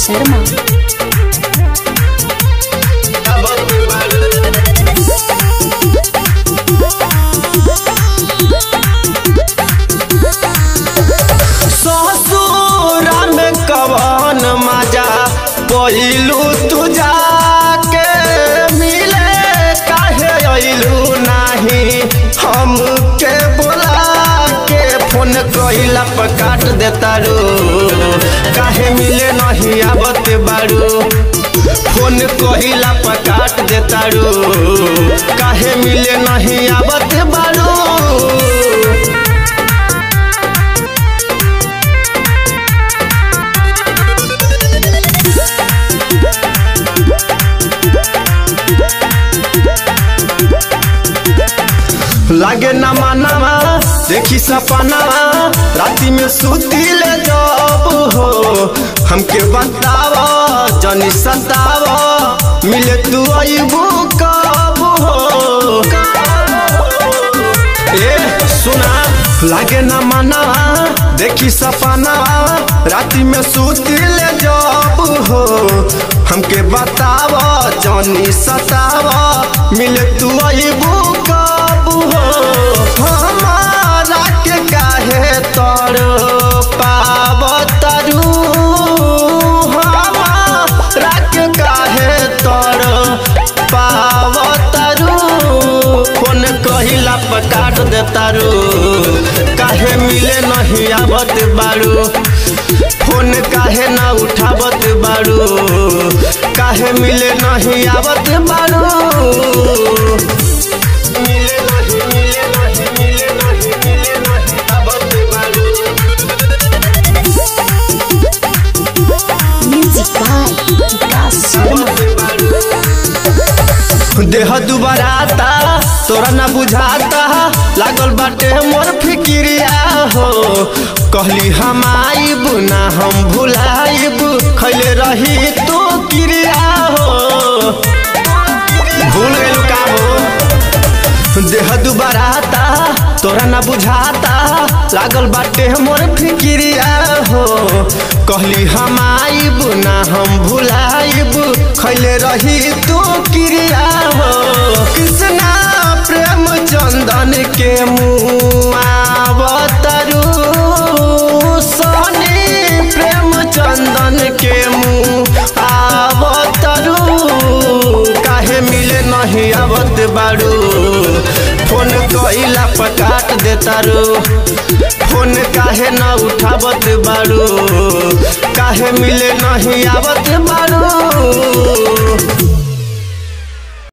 शर्मा ससुरा में कवन मजा पहिलू तू जाके मिले काहे अइलू नाही हमके बोला के फोन कइला पर काट देता रो काहे मिले नहीं आवत बारू फोन कहिला पर काट देता रो काहे मिले नहीं आवत बारू लागे न मानवा देखी सपनावा राती में सुती ले जब हो हमके बतावा जनी सतावा मिले तू अबू कब हो ए सुना लागे न मानवा देखी सपनावा राती में सुती ले जब हो हमके बतावा जनी सतावा मिले तू अबू कब हो हमारा के काहे तर पाव तरु हमारा के काहे तर पाव तरु फोन कहिला पर काट दे तारू काहे मिले नहीं आवत बारू फोन काहे ना उठावत बारू काहे मिले नहीं आवत बारू मिले नहीं मिले नहीं मिले नहीं मिले नहीं आवत बारू म्यूजिक बाय विकास शर्मा देह दुबराता तोरा ना बुझाता लागल बाटे मोर फिक्रिया हो कहली हम आइब ना हम भुलाइब खैले रही तो क्रिया हो भूल गइल का हो देह दुबराता तोरा ना बुझाता लागल बाटे मोर फिक्रिया हो कहली हम आइब ना हम भुलाइब खैले रही तू क्रिया हो कृष्णा प्रेम चंदन के मुआवतरू सनी प्रेम चंदन के मुँह आवतरू काहे मिले नहीं आवत बारू फोन कइला पर काट देतारू फोन काहे न उठावत बारू काहे मिले नहीं आवत बारू